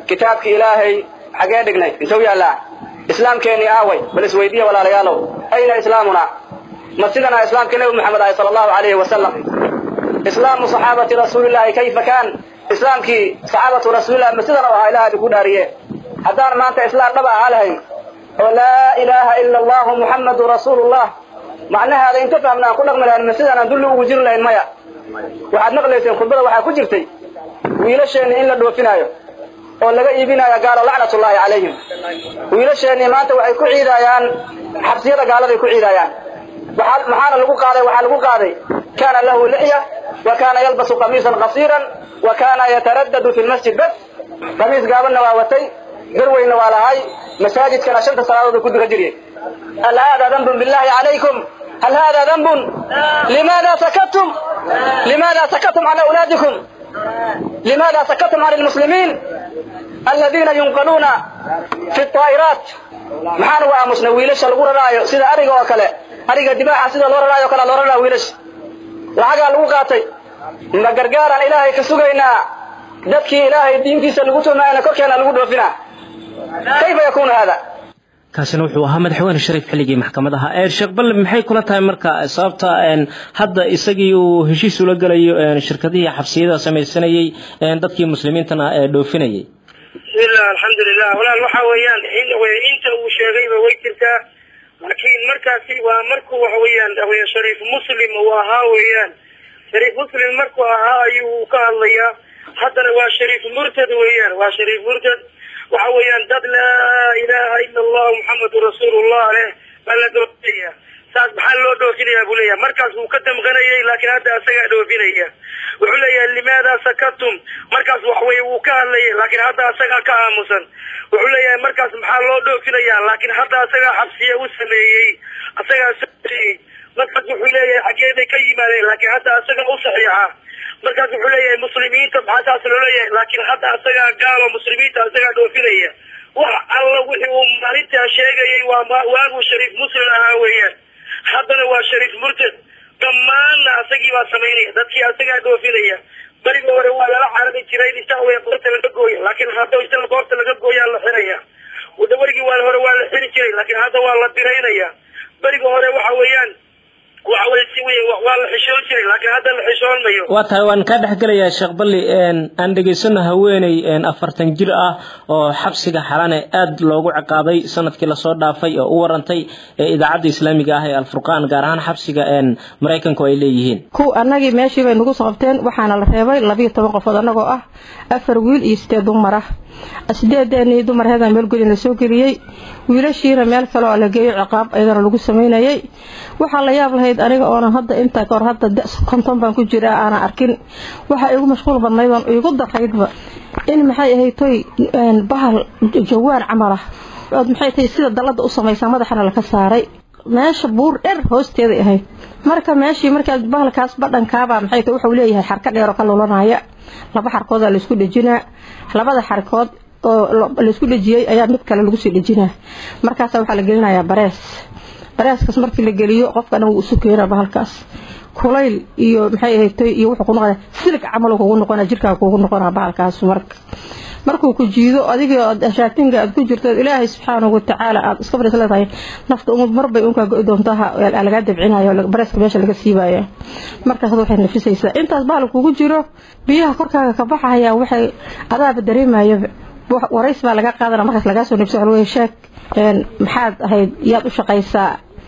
kitaabki ilaahay xagee dhignay intuu yaallaa islaamkeennii aaway bal isweydiiya walaalayaalow ayna islaamuna ma sidana islaamkii nebi moxamed ahay sala allahu calayhi wasalam islaamu saxaabati rasuulillahi kayfa kaan islaamkii saxaabatu rasuulillah ma sidan u ahaa ilaah idinku dhaariye haddaan maanta islaam dhaba ahaa lahayn oo laa ilaaha ila allahu muxammadu rasuulullah macnaheeda inta fahmna aan ku dhaqmi lahayn ma sidaan aan dulli ugu jiri lahayn maya waxaad maqlayseen khudbada waxaa ku jirtay wiilasheenni in la dhoofinaayo oo laga iibinaayo gaalo lacnatullaahi calayhim wiilasheennii maanta waxay ku ciidayaan xabsiyada gaaladay ku ciidayaan maxaana lagu qaaday waxaa lagu qaaday kaana lahu lixya wa kaana yalbasu qamiisan qasiiran wa kaana yataraddadu fi lmasjid bas qamiis gaabanna waa watay garweyna waa lahay masaajidkana shanta salaadood ku duka jiriyey hal hada dambun billahi calaykum hal hada dambun limaada sakattum limaada sakattum can awlaadikum limaada sakattum can lmuslimiin aladiina yunqaluuna fi طaa'iraat maxaan uga aamusnay wiilasha lagu raraayo sida ariga oo kale ariga dibaaxa sida loo raraayo o kale loo raraa wiilasha lacagaa lagu qaatay ma gargaaraan ilaahay ka sugaynaa dadkii ilaahay diintiisa lagu tumaayana korkeena lagu dhoofinaa kayfa yakuunu hada kaasina wuxuu ahaa madaxweyne shariif xilligii maxkamadaha sheekh balle maxay kula tahay marka sababta hadda isagii uu heshiis ula gelayo shirkadihii xabsiyada samaysanayey dadkii muslimiintana dhoofinayay bismillah alxamdulilah walaal waxa weeyaan inta uu sheegayba way jirtaa laakiin markaasi waa markuu waxa weeyaan shariif muslim uu ahaa weeyaan shariif muslim markuu ahaa ayuu ka hadlayaa haddana waa shariif murtad weeyaan waa shariif murtad waxa weeyaan dad laa ilaha ila allah muxamadu rasuulullah leh baa la dhoofinaya saas maxaa loo dhoofinaya buu leeyahay markaas wuu ka damqanayay laakiin hadda asagaa dhoofinaya wuxuu leeyahay limaada sakatum markaas waxweye wuu ka hadlayay laakiin hadda asagaa ka aamusan wuxuu leeyahay markaas maxaa loo dhoofinaya laakiin hadda asagaa xabsiye u sameeyey asagaa sameeyey markaas wuxuu leeyahay xageeday ka yimaadeen laakiin hadda asagaa u saxiixa markaas wuxuu leeyahay muslimiinta maxaa saas loo leeyahay laakiin hadda asagaa gaalo muslimiinta asagaa dhoofinaya wax alla wixii uu maalintaa sheegayay waa waaguu shariif muslim ahaa weeyaan haddana waa shariif murtad dhammaanna asagii baa samaynaya dadkii asagaa dhoofinaya beriga hore waa lala carari jiray inta wey qoorta laga gooya laakiin hadda inta qoorta laga gooyaa la xiraya wada werigii waa hore waa la xiri jiray laakiin hadda waa la diraynaya beriga hore waxa weeyaan waxa weye si wey waa la xishoon jiray laakiin hadda la xishoon mayo waa tahay waan kaa dhex gelayaa sheekh balli aan dhegaysano haweeney afartan jir ah oo xabsiga xalane aad loogu ciqaabay sanadkii lasoo dhaafay oo u warantay idaacadda islaamiga ah ee alfurqaan gaar ahaan xabsiga maraykanku ay leeyihiin kuw annagii meeshii bay nagu sababteen waxaana la reebay labiyo toban qofood annagoo ah afar wiil iyo sideed dumar ah sideedeenii dumarheeda meel godin la soo geliyey wiilashiina meel kale oo la geeyo ciqaab ayadana lagu samaynayay waxaa la yaab lahayd aniga oonan hadda intaa kahor hadda konton baan ku jiraa aanan arkin waxa igu mashquul badnayd oon igu daraydba in maxay ahayd toy bahal jawaan camal ah ood maxay tahay sida dallada u samaysaa madaxana laka saaray meesha buur dher hoosteeday ahayd marka meeshii markaa bahalkaas badhankaabaa maxay tahay wuxuu leeyahay xarka dheer oo ka lulanaya laba xarkoodaa laysku dhejinaa labada xarkood oo laysku dhejiyey ayaa mid kale lagu sii dhejinaa markaasa waxaa la gelinayaa barees bareeskaas markii la geliyo qofkana wuu isu keenaa bahalkaas kulayl iyo maxay ahayd iyo wuxuu ku noqonaya silig camal kugu noqonaa jirkaa kugu noqonaa bahalkaas marka markuu ku jiido adigoo shaatinga aad ku jirto ilaahay subxaanahu watacaala aad iska fadhiis leedahay nafta marbay unkaa go doontaha lagaa dabcinayo bareeska meesha laga siibaya markaas waxay nafisaysaa intaas bahal kugu jiro biyaha korkaaga ka baxaya waxay adaaba dareemayaba warays baa laga qaadana markaas lagaa soo nafsa waxa sheeg maxaad ahayd yaad u shaqaysaa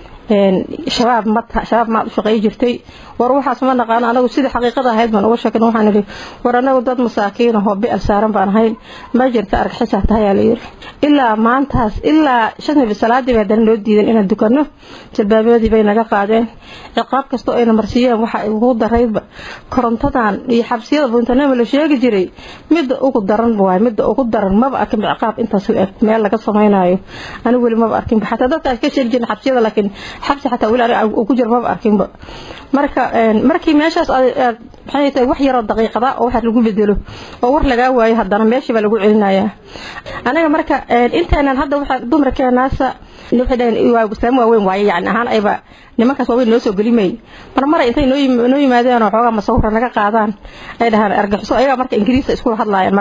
shabaab ma shabaab maad u shaqay jirtay war waxaas ma naqaano anagu sidii xaqiiqada ahayd baan uga sheekay waxaan idhi war anagu dad masaakiin ahoo bi'al saaran baan ahayn ma jirta argaxisaa tahay aa la yidhi ilaa maantaas ilaa shan salaadii bay haddana noo diideen inaan dukanno jalbaabyadii bay naga qaadeen ciqaab kastoo ayna marsiiyeen waxa ugu daraydba korontadan iyo xabsiyada buntanema la sheegi jiray midda ugu daran waay midda ugu daran maba arkin ciqaab intaas la eg meel laga samaynayo anigu weli maba arkinba xataa dadkaas ka sheegi jirin xabsiyada laakiin xabsi xataa weli aniga ugu jiro maba arkinba marka markii meeshaas aad maxay tahay wax yaroo daqiiqada oo wax lagu bedelo oo war lagaa waayo haddana meeshii baa lagu celinayaa anaga marka intaanan hadda waxa dumarkeenaasa waxay dhaheen waa islaam waaweyn waaye yani ahaan ayba nimankaas waaweyn noo soo gelimay mar mara intay noo yimaadeen oo xoogaa masawira naga qaadaan ay dhahaan argaxiso ayagaa marka ingiriista iskula hadlaayeen marka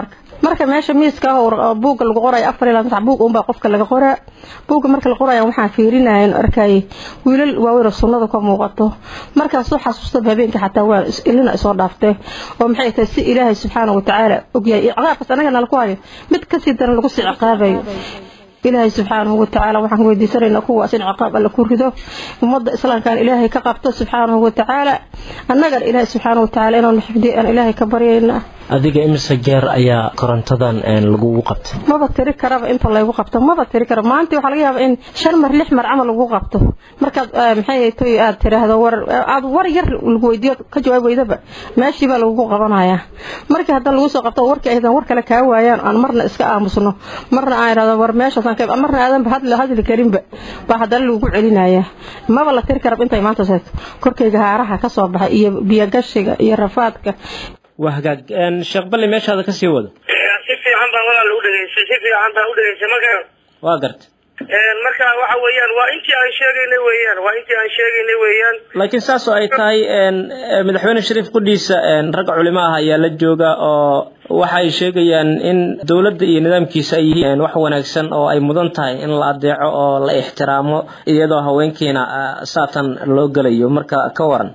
marka meesha miiska ah buugga lagu qorayo afar ilaa saddex buug unbaa qofka laga qoraa buugga marka la qoraya waxaan fiirinaya arkayay wiilal waaweyn oo sunnada ka muuqato markaasuu xasuustaba habeenkii xataa waa ilina isoo dhaaftee oo maxay tahay si ilaahay subxaana watacaala ogyahay ciqaabkaas anaga nala ku hayo mid kasii daran lagu sii ciqaabayo ilaahay subxaanahu watacaala waxaan weydiisanaynaa kuwaas in ciqaab alle ku rido ummadda islaamkan ilaahay ka qabto subxaanahu watacaala annagana ilaahay subxaanahu watacaala inaanu xifdiyo aan ilaahay ka baryaynaa adiga imise jeer ayaa korontadan lagugu qabtay maba tiri karaba inta laygu qabto maba tiri kara maanta waxaa laga yaabaa in shan mar lix mar camal lagu qabto markaad maxay toy aad tiraahdo war aad war yar lagu weydiiyo ka jawaab weydaba meeshii baa lagugu qabanayaa markii hadda lagu soo qabto warkii aydan war kale kaa waayaan aan marna iska aamusno marna aan idhahdo war meeshaasaan ka marna aadanba hadli hadli karinba baa haddana lagu celinayaa maba la tiri karaba intay maanta seeto korkayga haaraha ka soo baxay iyo biyogashiga iyo rafaadka waa hagaag sheekh balli meeshaada ka sii wado si fiican baan walaal u dhegaystay si fiican baan u dhegaystay marka waa garta marka waxa weeyaan waa intii aan sheegaynay weeyaan waa intii aan sheegaynay weeyaan laakiin saas oo ay tahay madaxweyne shariif qudhiisa rag culimo ah ayaa la jooga oo waxa ay sheegayaan in dowladda iyo nidaamkiisa ay yihiin wax wanaagsan oo ay mudan tahay in la adeeco oo la ixtiraamo iyadoo haweenkiina saatan loo gelayo marka ka waran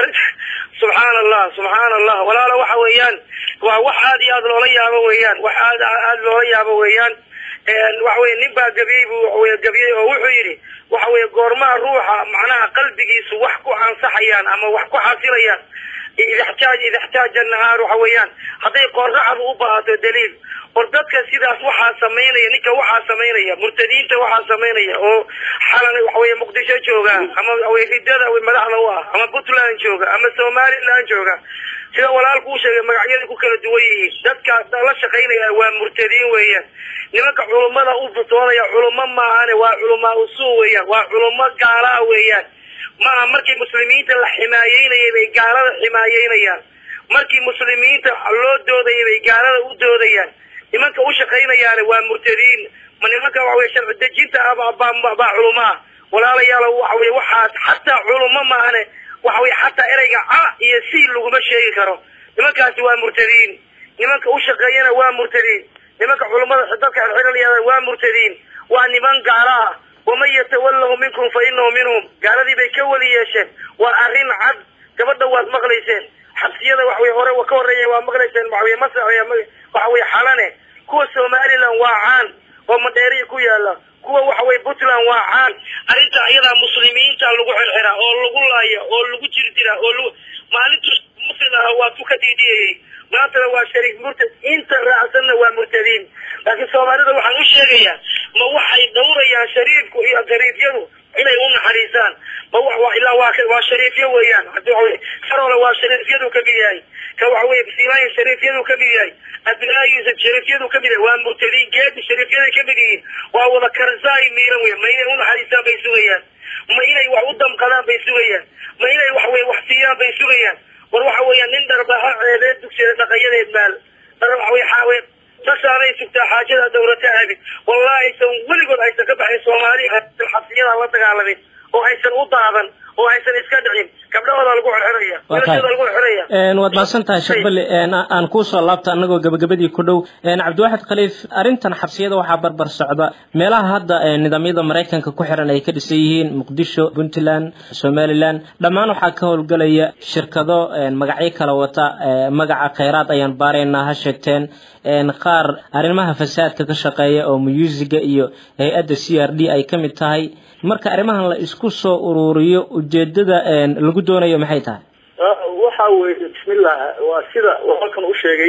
subxaana allah subxaana allah walaalo waxa weeyaan waa wax aad iyo aad loola yaabo weeyaan wax aad aad loola yaabo weeyaan waxa weye nin baa gabiyey buu waxaweye gabiyey oo wuxuu yidhi waxa weye goormaha ruuxa macnaha qalbigiisu wax ku ansaxayaan ama wax ku xasilayaan idixtaaj idixtaaja nahaar waxa weeyaan hadday qoraxdu u baahato daliil or dadka sidaas waxaa samaynaya ninka waxaa samaynaya murtadiinta waxaa samaynaya oo xalan waxaweye muqdisho jooga ama waxaweye ridada madaxda u ah ama puntland jooga ama somaliland jooga sida walaalku u sheegay magacyada ku kala duwan yihiin dadka la shaqaynaya waa murtadiin weeyaan nimanka culummada u futoonaya culummo maahane waa culamaa usuu weeyaan waa culummo gaalaa weeyaan maaha markii muslimiinta la ximaayeynayay bay gaalada ximaayeynayaan markii muslimiinta loo doodayay bay gaalada u doodayaan nimanka u shaqaynayaane waa murtadiin ma nimanka waxaweye sharci dejinta ah baa culumaa walaalayaal waxaweye waxaas xataa culummo maahane waxaweye xataa ereyga ca iyo si laguma sheegi karo nimankaasi waa murtadiin nimanka u shaqeeyana waa murtadiin nimanka culummada dadka xirxiranayaa waa murtadiin waa niman gaala ah waman yatawalahu minkum fa inahu minhum gaaladii bay ka weli yeesheen waa arrin cad gabadha waad maqlayseen xabsiyada waxaweye hore ka horreeya waa maqlayseen waxaweye masa waxaweye xalane kuwa somaliland waa caan oo madheeriya ku yaala kuwa waxaweye puntland waa caan arrinta iyadaa muslimiinta lagu xirxiraa oo lagu laaya oo lagu jirdiraa oo lagu maalintu muslim ah waa ku ka diidiyayay maantana waa shariif murtad inta raacsanna waa murtadiin laakiin soomaalida waxaan u sheegayaa ma waxay dhawrayaan shariifku iyo shariifyadu inay u naxariisaan ma wa ilaa waa waa shariifyo weeyaan farole waa shariifyadu kamid yahay ka waxa weye silaaya shariifyadu kamid yahay abnaa yuusuf shariifyadu kamid yahay waa murtadiin geedi shariifyaday kamid yihiin waa wada karzaay miiran wey ma inay u naxariistaan bay sugayaan ma inay wax u damqadaan bay sugayaan ma inay wax weye wax siiyaan bay sugayaan war waxa weeyaan nin dharbaha ceebeed dugsiada dhaqayadeed maal waxaweye sasaanay sugtaa xaajada dawlata abid wallahi aysan weligood aysan ka baxin soomaali xabsiyada la dagaalamin oo aysan u daadan oo aysan iska dhicin gabdhahooda lagu xirxiraya wiilashooda lagu xirxiraya waad mahadsan tahay sheekh bali aan kuusoo laabta anagoo gabagabadii ku dhow cabdiwaxid khaliif arrintan xabsiyada waxaa barbar socda meelaha hadda nidaamyada maraykanka ku xiran ay ka dhisan yihiin muqdisho puntland somaliland dhammaan waxaa ka howlgelaya shirkado magacyo kala wata magaca khayraad ayaan baaraynaa ha sheegteen qaar arrimaha fasaadka ka shaqeeya oo muyuusiga iyo hay-adda c r d ay ka mid tahay marka arrimahan la isku soo ururiyo ujeedada lagu doonayo maxay tahay waxa weye bismillah waa sida halkan u sheegay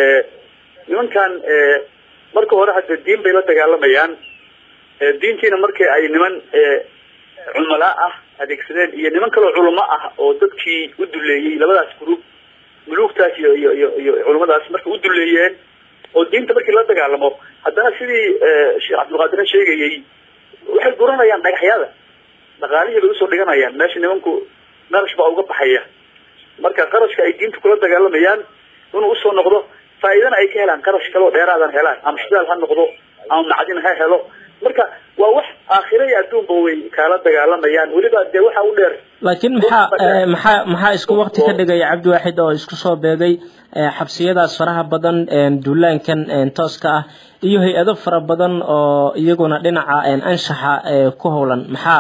nimankan marka hore hadda diin bay la dagaalamayaan diintiina markii ay niman cumalaa ah adeegsadeen iyo niman kaloo culamo ah oo dadkii u duleeyey labadaas group muluugtaas iyo iyo iyo iyo culamadaas markay u duleeyeen oo diinta markii la dagaalamo haddana sidii sheekh cabdilqaadire sheegayey waxay guranayaan dhagaxyada dhaqaalihii bay usoo dhiganayaan meesha nimanku qarash baa uga baxaya marka qarashka ay diinta kula dagaalamayaan inuu usoo noqdo faa'iidana ay ka helaan qarash kaloo dheeraadan helaan ama shidaal ha noqdo ama macdin ha helo marka waa wax aakhira iyo adduunba way kaala dagaalamayaan weliba dee waxa u dheer laakiin maxaa maxaa maxaa isku wakti ka dhigaya cabdiwaaxid oo isku soo beegay xabsiyadaas faraha badan duulaankan tooska ah iyo hay-ado fara badan oo iyaguna dhinaca anshaxa ku howlan maxaa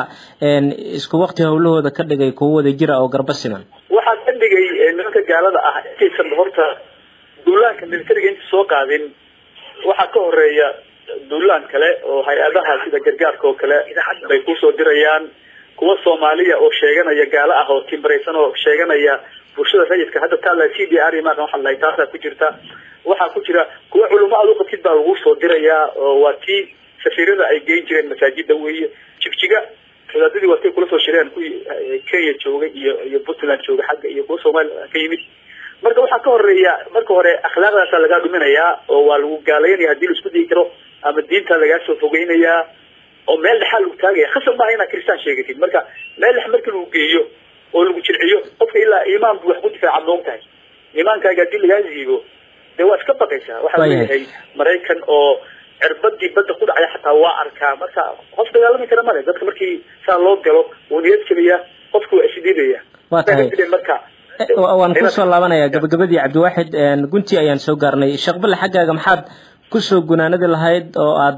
isku wakti howlahooda ka dhigay kuwo wada jira oo garba siman waxaa ka dhigay nimanka gaalada ah intaysan horta duulaanka militariga inta soo qaadin waxaa ka horeeya duulaan kale oo hay-adaha sida gargaarka oo kale bay kusoo dirayaan kuwa soomaaliya oo sheeganaya gaalo ah oo timbaraysan oo sheeganaya bulshada rayidka hadda taala c d r maaqan waxa lahay taasaa ku jirta waxaa ku jira kuwa culamo aad uqabtid baa lagu soo dirayaa oo waa tii safiirada ay geyn jireen masaajida weeye jigjiga wadaadadii waa tay kula soo shireen kuwii kenya joogay iyo iyo puntland joogay xagga iyo kuwa soomaaliya ka yimid marka waxaa ka horeeya marka hore akhlaaqdaasa lagaa dhuminayaa oo waa lagu gaalaynaya hadii la isku dayi karo ama diinta lagaa soo fogeynayaa oo meel dhexaa lagu taagaya khasab maaha inaad kristaan sheegatid marka meel dhex marki lagu geeyo oo lagu jilciyo qofka ilaa iimaan bu wax ku difaaca moog tahay iimaankaaga hadii lagaa ziibo dee waa iska baqaysaa waxaa leeyahay maraykan oo cirbadii badda ku dhacaya xataa waa arkaa marka qof dagaalami kara male dadka markii saa loo galo wuu niyad jabaya qofku waa isdhiibaya waa tahay marka waan kusoo laabanaya gabagabadii cabdiwaaxid gunti ayaan soo gaarnay sheekh balle xaggaaga maxaad kusoo gunaanadi lahayd oo aad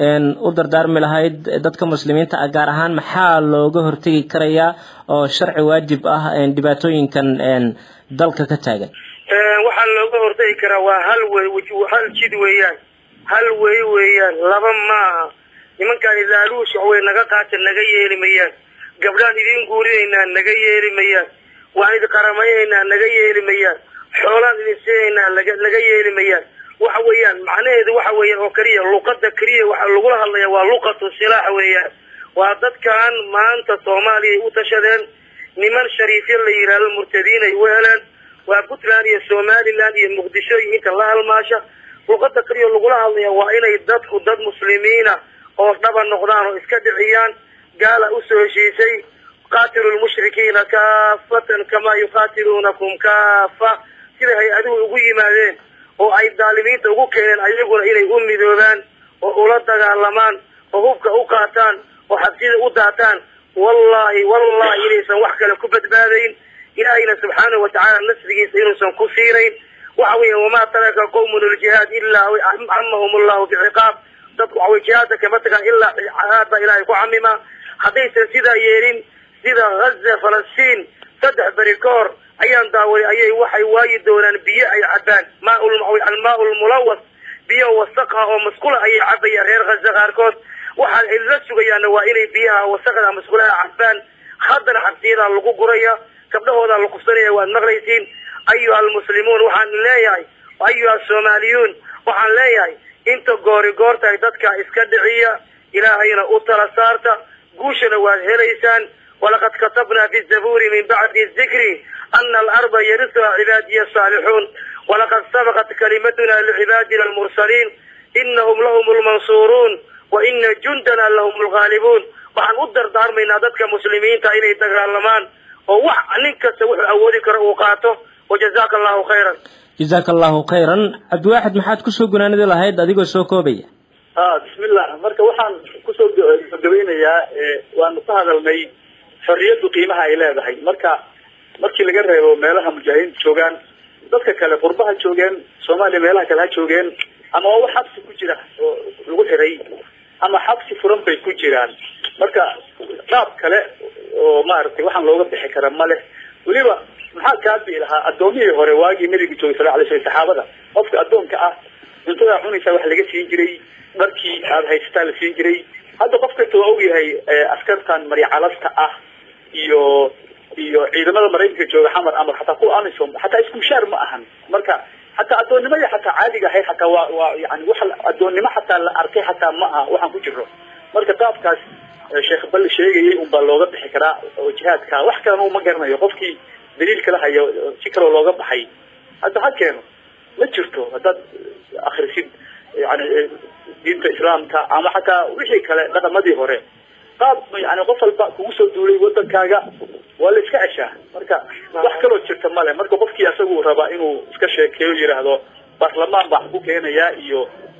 u dardaarmi lahayd dadka muslimiinta ah gaar ahaan maxaa looga hortegi karayaa oo sharci waajib ah dhibaatooyinkan dalka ka taagan waxaa looga hortegi karaa waa hal wey hal jid weeyaan hal wey weeyaan laba maaha nimankaan ilaaluush way naga qaata naga yeeli mayaan gabdhaan idin guurinaynaa naga yeeli mayaan waan idin qaramaynaynaa naga yeeli mayaan xoolaan idin siinaynaa laga naga yeeli mayaan waxa weeyaan macnaheedu waxa weeyaan oo keliya luqada keliya waxa lagula hadlaya waa luqatu silaax weeyaan waa dadkan maanta soomaaliya ay u tashadeen niman shariifyo la yidhaahdo murtadiin ay u heleen waa puntland iyo somaliland iyo muqdisho iyo inta la halmaasha luqada keliya lagula hadlaya waa inay dadku dad muslimiina oo dhaba noqdaan oo iska dhiciyaan gaala usoo heshiisay qaatilu lmushrikiina kaafatan kamaa yuqaatiluunakum kaafa sida hay-aduhu ugu yimaadeen oo ay daalimiinta ugu keeneen ayaguna inay u midoobaan oo ula dagaalamaan oo hubka u qaataan oo xabsida u daataan wallahi wallahi inaysan wax kale ku badbaadayn ilaahayna subxaanahu watacaala nasrigiisa inuusan ku siinayn waxa weya wamaa taraka qawmun ljihaad ilaa camahum allahu biciqaab dadku waxawey jihaadka kama tagaan ilaa cadaab baa ilaahay ku camima haddaysan sidaa yeelin sida haza falastiin saddex beri ka hor ayaan daawaday ayay waxay waayi doonaan biyo ay cabaan maa almaa lmulawas biyo wasaqha oo masqula ayay cabayaan reer haza qaarkood waxaan la sugayaana waa inay biyaha wasaqda masqulaha cabaan haddana xabsiyadaa lagu guraya gabdhahoodaa la kufsanaya waad maqlaysiin ayuha almuslimuun waxaan leeyahay ayuha soomaaliyuun waxaan leeyahay inta goori goortahay dadka iska dhiciya ilaahayna u tala saarta guushana waad helaysaan walaqad katabna fi zabuuri min bacdi dikri ana alarda yarisuha cibaadiya asaalixuun walaqad sabaqat kalimatuna licibaadina almursaliin inahum lahum lmansuuruun wa ina jundana lahum lgaalibuun waxaan u dardaarmaynaa dadka muslimiinta inay dagaalamaan oo wax nin kasta wuxuu awoodi karo uu qaato wajazaka allahu khayran jazaaka allahu khayran cabdiwaaxid maxaad kusoo gunaanadi lahayd adigoo soo koobaya a bismillah marka waxaan kusoo gabagabeynayaa waanu ka hadalnay xorriyaddu qiimaha ay leedahay marka markii laga reebo meelaha mujaahidiinta joogaan dadka kale qurbaha joogeen soomaaliya meelaha kale ha joogeen ama waa wax xabsi ku jira oo lagu xiray ama xabsi furan bay ku jiraan marka qaab kale oo maaragtay waxaan looga bixi kara ma leh weliba maxaa kaa bii lahaa addoomihii hore waagii nabiga joogay sala alay slam saxaabada qofka addoonka ah cuntadaa cunaysaa wax laga siin jiray dharkii aada haysataa la siin jiray hadda qof kasta waa ogyahay askartan maryacalasta ah iyo iyo ciidamada maraykanka jooga xamar amar xataa kuwa amisom xataa isku mushaar ma ahan marka xataa addoonnimada xataa caadiga ahayd xataa waa waa yani wax addoonnimo xataa la arkay xataa ma aha waxaan ku jiro marka qaabkaas sheekh balle sheegayay un baa looga bixi karaa oo jihaadka wax kalena uma garanayo qofkii daliil kala hayo si kaloo looga baxay hadda ha keeno ma jirto haddaad akrisid yani diinta islaamka ama xataa wixii kale dhaqamadii hore qaab yani qof walba kugu soo duulay wadankaaga waa la iska ceshaa marka wax kaloo jirta male marka qofkii asagu rabaa inuu iska sheekeeyo yidhaahdo baarlamaan baa ku keenayaa iyo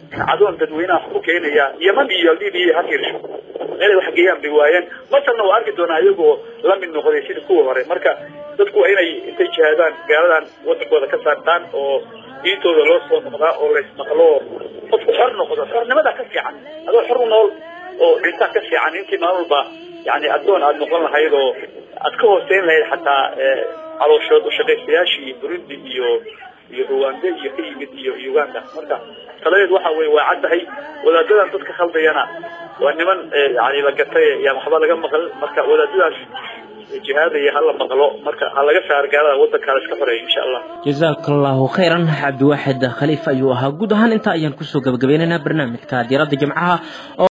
cadoon dadweynaha ku keenaya yeman iyo libiya ha fiirsho meelay wax geeyaan bay waayeen masarna waa arki doonaa iyagoo la mid noqday sidii kuwa hore marka dadku waa inay intay jihaadaan gaaladan wadankooda ka saartaan oo diintooda loo soo noqdaa oo laysmaqlo qofku xor noqdo xornimada ka fiican adoo xor u nool oo dhintaa ka fiican intii maalin walba yani addoon aada noqon lahayd oo aad ka hooseyn lahayd xataa calooshood ushaqaystayaashii burundi iyo iyo rwanda iyo ka yimid iyo uganda marka taladeed waxa weye waa caddahay wadaadadan dadka khaldayana waa niman yani la gatay yaan waxba laga maqal marka wadaadadaas jihaadaya hala maqlo marka ha laga saar gaalada wadankaa la iska xoreeyo insha allah jazaaka allahu khayran cabdiwaaxid khaliif ayuu ahaa guud ahaan intaa ayaan kusoo gabagabaynaynaa barnaamijka diiradda jimcaha